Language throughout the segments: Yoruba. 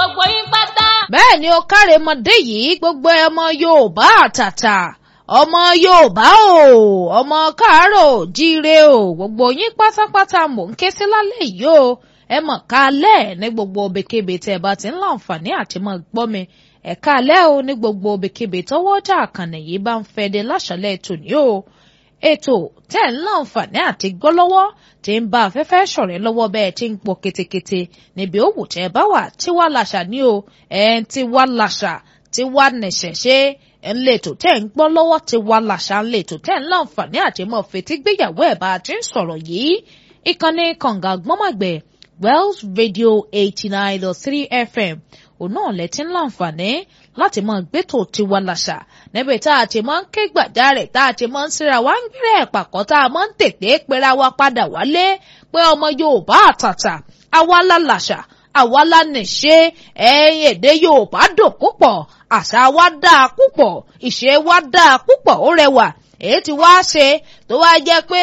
gbogbo yín pátá. bẹ́ẹ̀ ni ó kárẹ̀mọdé yìí gbogbo ọmọ yorùbá àtàtà ọmọ yorùbá o ọmọ káàárọ̀ jíire o gbogbo yín pátápátá mò ń ké sí lálẹ́ yìí o ẹ mọ̀ kálẹ̀ ní gbogbo obìkebè tẹ́ ẹ bá ti ń láǹfààní àti mọ̀ gbọ́ mi ẹ kálẹ̀ o ní gbogbo obìkebè tọwọ́ jà àkànnì yìí bá ń fẹ́ de láṣọlẹ̀ tòní o ètò tẹ́ ń láǹfààní àti gbọ́ lọ́wọ́ tí ń bá afẹ́fẹ́ ṣọ̀rẹ́ lọ́wọ́ bẹ́ẹ̀ tí ń pọ̀ ketekete níbi òwò tẹ́ ẹ bá wà tí wàá làṣà ní o ẹ̀ ń tí wàá làṣà tí wàá nẹ̀ṣẹ̀ ṣe ń lètò tẹ́ ń gbọ́ lọ́wọ́ tí wàá làṣà ń lètò tẹ́ ń láǹfààní àti mọ̀ fetí gbéyàwó ẹ̀ bá a ti ń sọ̀rọ̀ yìí ìkànnì kànga gbọ́mọ̀gbẹ̀ Wells Radio eighty nine dot three FM òun náà lẹ ti ń láǹfààní láti máa gbẹ́tò tiwa làṣà níbi tá a ti máa ń ké gbàjarè tá a ti máa ń síra wá ń gbẹ́rẹ́ ẹ̀pàkọ́ tá a máa ń tètè pera wa padà wálé pé ọmọ Yorùbá àtàtà àwa la làṣà àwa la nìṣe ẹ̀yin èdè Yorùbá dùn púpọ̀ àṣà wa dáa púpọ̀ ìṣe wa dáa púpọ̀ ó rẹwà èyí tí wàá ṣe tó wá jẹ́ pé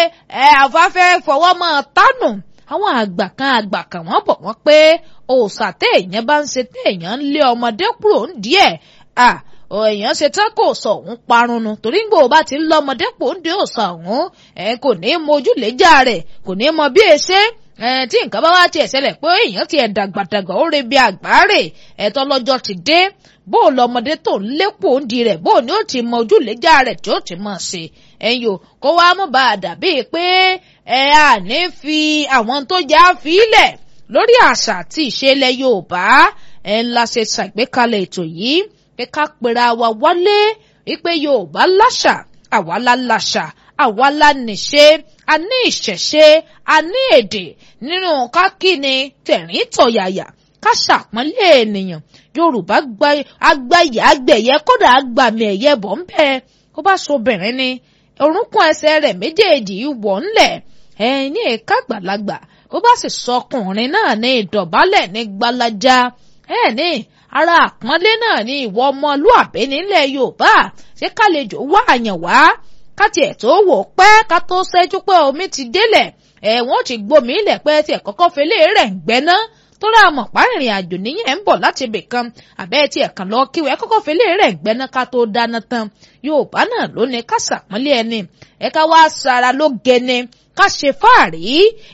ẹ àfáfẹ́ fọwọ́ mọ́ tánù àwọn àgbà kan àgbà kan wọ́n bọ̀ wọ́n pé òòṣà téèyàn bá ń ṣe téèyàn ń lé ọmọdé kúrò ń díẹ̀ à èèyàn ṣe tán kò sọ òun parun nu torí ń gbòó bá ti ń lọ ọmọdé pò ń dé òòṣà òun ẹ kò ní mọ ojúlẹ̀jà rẹ̀ kò ní mọ bí èṣe tí nǹkan bá wá tiẹ̀ ṣẹlẹ̀ pé èèyàn ti ẹ̀ dàgbàdàgbà ó re bí àgbáre ẹ̀tọ́ lọ́jọ́ ti dé bó o lọ ọmọdé tó ń lépò ń di rẹ̀ bó o ní ó ti mọ ojúlẹ̀jà rẹ̀ tí ó ti mọ̀ ṣe ẹ̀yìn o kó wá mú bá a dàbí pé ẹ à ní fi àwọn tó já fílẹ̀ lórí àṣà àti ìṣẹ̀lẹ̀ Yorùbá ẹ ń la ṣe ṣàgbékalẹ̀ ètò yìí pé ká pera wa wálé wípé Yorùbá láṣà àwa la láṣà àwa la nìṣe a ní ìṣẹ̀ṣe a ní èdè nínú ká kíni tẹ̀rín tọ̀yàyà ká ṣàpọ́nlé ènìyàn Yorùbá agbáyé agbẹ̀yẹ kódà agbàmì ẹ̀yẹ bọ̀ ń bẹ́ẹ̀ kó bá so obìnrin ni orúnkún ẹsẹ̀ rẹ̀ méjèèjì wọ̀ ńlẹ̀ ẹ̀ ní èka àgbàlagbà bó bá sì sọ ọkùnrin náà ní ìdọ̀bálẹ̀ ní gbalaja ẹ̀ ní ara àpọ́nlé náà ní ìwọ ọmọlúàbí nílẹ̀ Yorùbá ṣé kálejò wá àyàn wá ká tiẹ̀ tó wò pẹ́ ká tó ṣẹ́jú pé omi ti délẹ̀ ẹ̀wọ̀n ti gbomi ilẹ̀ pẹ́ tiẹ̀ kọ́kọ́ fẹlẹ́ rẹ̀ ń gbẹ́ná tó rà mọ̀ párìnrìn àjò níyẹn ń bọ̀ láti ibì kan àbẹ́ tí ẹ̀kan lọ kíwẹ́ kọ́kọ́ fẹlẹ́ rẹ̀ ń gbẹ́ná ká tó dáná tán Yorùbá náà ló ní ká ṣàpọ́nlé ẹni ẹ̀ka wá sara ló gẹni ká ṣe fáàrí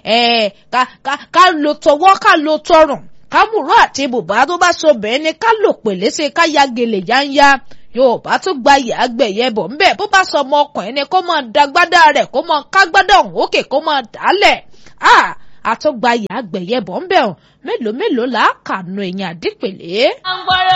ẹ̀ ká ká ká lo tọwọ́ ká lo tọrùn ká múrò àti bùbá tó bá so bẹ́ẹ̀ ni ká lò pèlè ṣe ká ya gèlè yáńyá Yorùbá tó gba ìyá gbẹ̀yẹ bọ̀ ńbẹ̀ bó bá sọ ọmọ ọkùnrin ni kó máa dagbádá rẹ̀ kó máa kágbádá òun òkè kó máa dálẹ̀ àtúgba ìyá gbẹ̀yẹ bọ̀ ńbẹ̀ mélòó mélòó là á kà nu ẹ̀yìn àdìpèlé. à ń gbọ́rọ̀